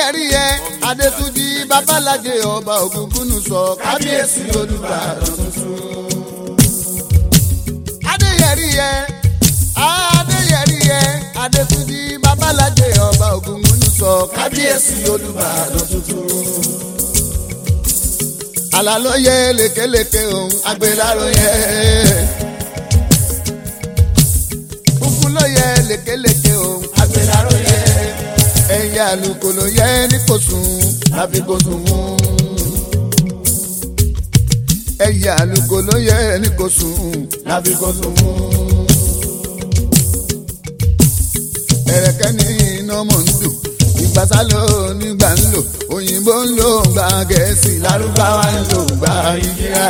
adéyẹríyẹ adétúnjì babalájẹ ọba ògúngúnù sọ kábíyèsí olùbàdàn tuntun. adéyẹríyẹ adéyẹríyẹ adétúnjì babalájẹ ọba ògúngúnù sọ kábíyèsí olùbàdàn tuntun. àlàlóye lékeleke òun agbéláròyé. kúkú lóye lékeleke òun agbéláròyé ẹ̀yà àlùkò ló yẹ ní kò sùn láfi kò sùn mú. ẹ̀yà àlùkò ló yẹ ní kò sùn láfi kò sùn mú. ẹ̀rẹ̀kẹ́ ní iná mọ̀ ń dùn ìgbàsá ló nígbà ń lò òyìnbó ń lò gbà gẹ̀ẹ́sì lárúbáwá ń lò gbà ìjìyà.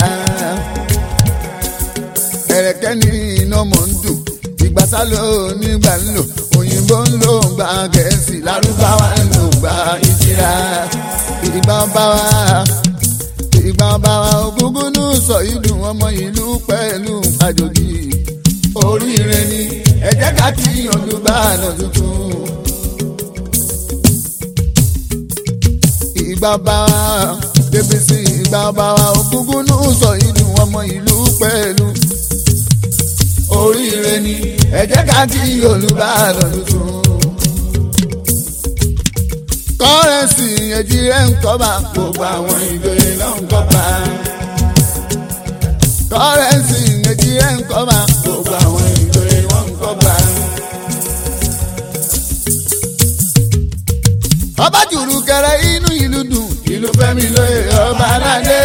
ẹ̀rẹ̀kẹ́ ní iná mọ̀ ń dùn ìgbàsá ló nígbà ń lò òyìnbó ń lò gbà gẹ̀ẹ́sì lárúbáwá ń lò gbà ìjìyà. ìgbà bá wa ìgbà bá wa ògúngúnú sọ ìdùn ọmọ ìlú pẹ̀lú àjòjì oríire ni ẹ jẹ́ ká kí Olúbàdàn tuntun. ìgbà bá wa débi sí ìgbà bá wa ògúngúnú sọ ìdùn ọmọ ìlú pẹ̀lú oríire ni ẹ jẹ́ ká kí Olúbàdàn tuntun. kọ́rẹ́nsì èjì rẹ̀ ń kọ́ba gbogbo àwọn ìjòyè náà ń kọ́ba. kọ́rẹ́nsì èjì rẹ̀ ń kọ́ba gbogbo àwọn ìjòyè wọn ń kọ́ba. ọba jùlù kẹrẹ inú ìlú dùn ìlú fẹ́mi lóye ọba aládé.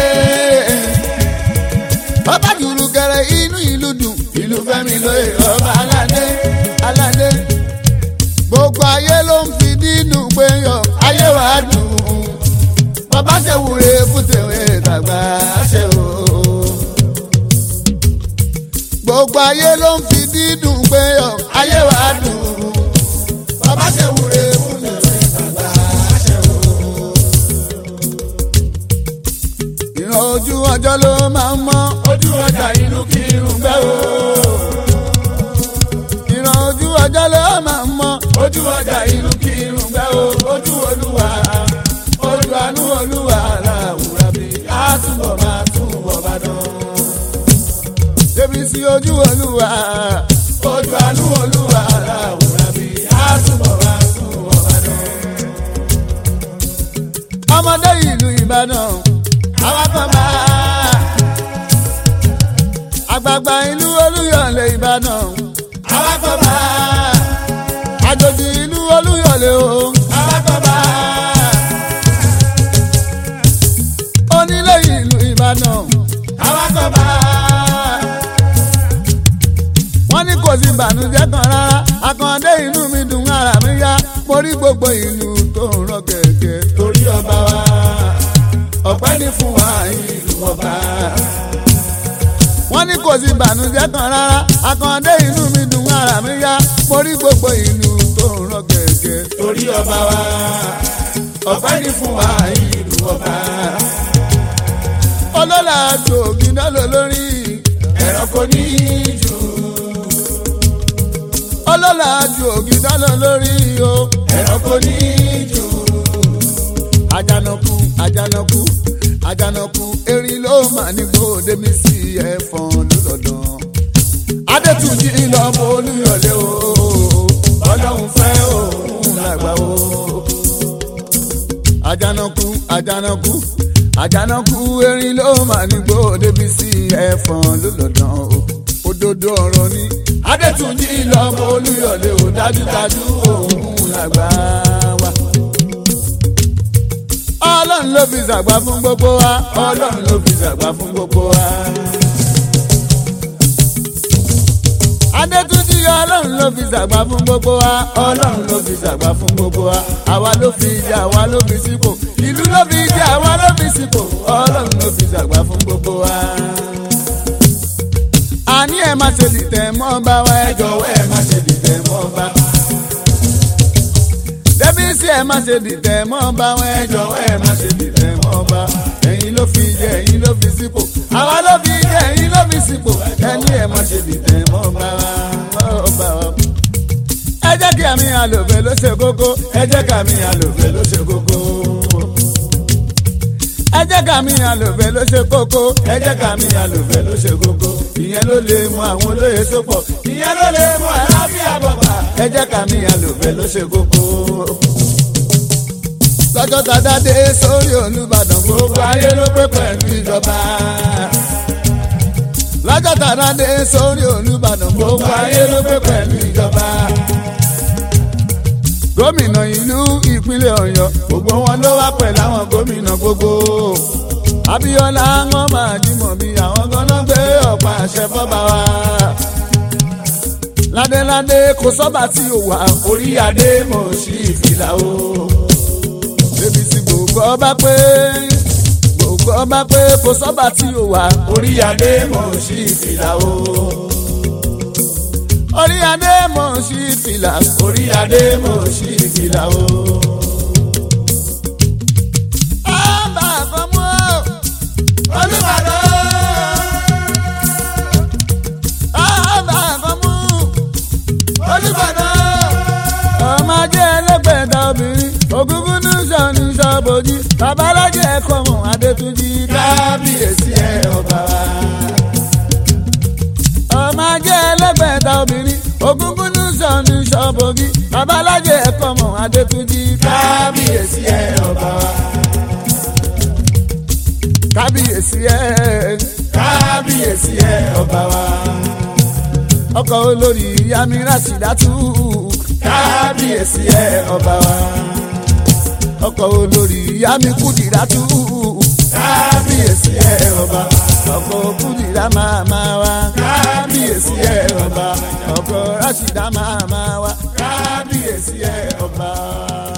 ọba jùlù kẹrẹ inú ìlú dùn ìlú fẹ́mi lóye ọba aládé aládé. gbogbo ayé ló ń fi dínú pé yọ ayé wa dùn. bàbá ṣe wúre fún tèwé tàgbà ṣe o. gbogbo ayé ló ń fi dídùn pé yọ ayé wa dùn. bàbá ṣe wúre fún tèwé tàgbà ṣe o. ìran ojú ọjọ́ ló máa ń mọ́ ojú ọjà inú kí irun gbẹ́ o. ìran ojú ọjọ́ ló máa ń mọ́ ojú ọjà inú kí irun gbẹ́ o. ojú olúwa ojú àánú olúwa làwùrà bí a túbọ̀ máa túbọ̀ bá dán. débi sí ojú olúwa ojú àánú olúwa làwùrà bí a túbọ̀ máa túbọ̀ bá dán. ọmọdé ìlú Ìbàdàn àwa kan bá àgbààgbà ìlú Olúyọ̀lé Ìbàdàn àwa kan bá àjòjì ìlú Olúyọ̀lé o àwa kan bá onílé ìlú Ìbàdàn àwa kan bá wọ́n ní kò sí ìbànújẹ́ kan rárá àkàndé inú mi dùn ara mi yá mo rí gbogbo ìlú tó ń rọ kẹ̀kẹ́ torí ọba wa ọpẹ́ ní fún wa ìlú ọba. wọ́n ní kò sí ìbànújẹ́ kan rárá àkàndé inú mi dùn ara mi yá mo rí gbogbo ìlú tó ń rọ kẹ̀kẹ́ torí ọba wa ọpẹ́ ní fún wa ìlú ọba. olólà gbòógì náà lò lórí ẹ̀rọ kò ní í jù. olólà gbòógì náà lò lórí o ẹ̀rọ kò ní í jù àjànàkú àjànàkú àjànàkú erin ló mà ní gbòde mi sí ẹ̀fọn lọ́dọọdún. adétúnjì lọ́mọ olúyọ̀lé o ọlọ́run fẹ́ òun làgbà o. àjànàkú àjànàkú àjànàkú erin ló mà ní gbòde mi sí ẹ̀fọn lọ́dọọdún o. òdodo ọ̀rọ̀ ni adétúnjì lọ́mọ olúyọ̀lé o dájúdájú òun làgbà wa ọlọ́run ló fi ṣàgbà fún gbogbo wa ọlọ́run ló fi ṣàgbà fún gbogbo wa. adétúnjì ọlọ́run ló fi ṣàgbà fún gbogbo wa ọlọ́run ló fi ṣàgbà fún gbogbo wa àwa ló fi jẹ àwa ló fi sípò ìlú ló fi jẹ àwa ló fi sípò ọlọ́run ló fi ṣàgbà fún gbogbo wa. àní ẹ má ṣe dìtẹ̀ mọ́ bá wa ẹ jọ̀wọ́ ẹ má ṣe dìtẹ̀ mọ́ bá débi sí ẹ má ṣe dìtẹ̀ mọ́ bá wọn ẹ jọ̀wọ́ ẹ má ṣe dìtẹ̀ mọ́ bá ẹ̀yin ló fi jẹ ẹ̀yin ló fi sípò àwa ló fi jẹ ẹ̀yin ló fi sípò ẹni ẹ má ṣe dìtẹ̀ mọ́ bá wa. ẹ jẹ́ kí jẹ́ mi àlòfẹ́ ló ṣe kókó ẹ jẹ́ ká mi àlòfẹ́ ló ṣe kókó. ẹ jẹ́ ká mi àlòfẹ́ ló ṣe kókó ẹ jẹ́ ká mi àlòfẹ́ ló ṣe kókó ìyẹn ló lè mú àwọn olóye sopọ̀ ìyẹn ló lè mú àlàáfíà bọ̀bà ẹ jẹ́ ká mi àlòfẹ́ ló ṣe kókó. lọ́jọ́ tàdá dé sórí Olúbàdàn gbogbo ayé ló pé pẹ̀lú ìjọba lọ́jọ́ tàdá dé sórí Olúbàdàn gbogbo ayé ló pé pẹ̀lú ìjọba gómìnà ìlú ìpínlẹ̀ Ọ̀yọ́ gbogbo wọn ló wá pẹ̀lú àwọn gómìnà gbogbo Abíọ́lá wọn máa jímọ̀ bí àwọn ganan gbé ọ̀pá àṣẹ fọ́ba wa ládéládé kò sọ́ba tí ò wà orí adé mọ̀ sí ìfìlà o débi tí gbogbo ọba pé gbogbo ọba pé kò sọ́ba tí ò wà orí adé mọ̀ sí ìfìlà o orí adé mọ̀ sí ìfìlà orí adé mọ̀ sí ìfìlà o. Ọba àfọmọ́ Olúbàdàn. Ọba àfọmọ́ Olúbàdàn. Ọmọ ajé ẹlẹ́gbẹ̀ẹ́ta obìnrin ògúngún ní sọ̀ni sọ̀bọ̀jì babalájẹ ẹ̀kọ́ mọ̀ Adétúnjì kábíyèsí ẹ̀ ọba wa ọmọ ajé ẹlẹgbẹta obìnrin ogúngún ní sọni sọbọgí babalájẹ ẹkọ mọ adétúnjì kábíyèsí ẹ ọba wa. kábíyèsí ẹ kábíyèsí ẹ ọba wa. ọkọ olórí yamira sídàtú kábíyèsí ẹ ọba wa. ọkọ olórí yami kùdìràtú kábíyèsí ẹ ọba ọkọ kùdìrà máa máa wá kábíyèsí ẹ ọba ọkọ rásìdá máa máa wá kábíyèsí ẹ ọba.